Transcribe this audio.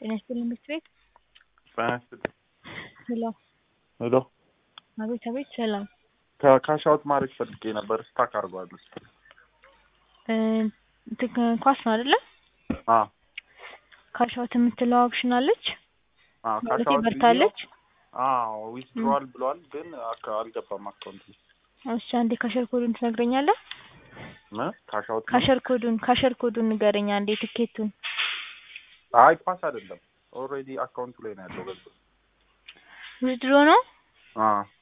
ጤና ይስጥልኝ ምክር ቤት ጤና ይስጥልኝ። ሄሎ ሄሎ አቤት አቤት ሰላም ከካሽ አውት ማድረግ ፈልጌ ነበር። ስታክ አድርጓል። እ እንትን ኳስ ነው አይደለ? አ ካሽ አውት የምትለው ኦፕሽን አለች አ ካሽ ማለቴ አውት በርታለች። አዎ ዊዝድሮዋል ብሏል፣ ግን አካ- አልገባም አካውንት ላይ እሺ አንዴ ካሸር ኮዱን ትነግረኛለህ? እ ካሽ አውት ነው? ካሸር ኮዱን ካሸር ኮዱን ንገረኝ አንዴ ትኬቱን። አይ ፓስ አይደለም ኦልሬዲ አካውንቱ ላይ ነው ያለው ገንዘብ። ዊዝድሮ ነው? አ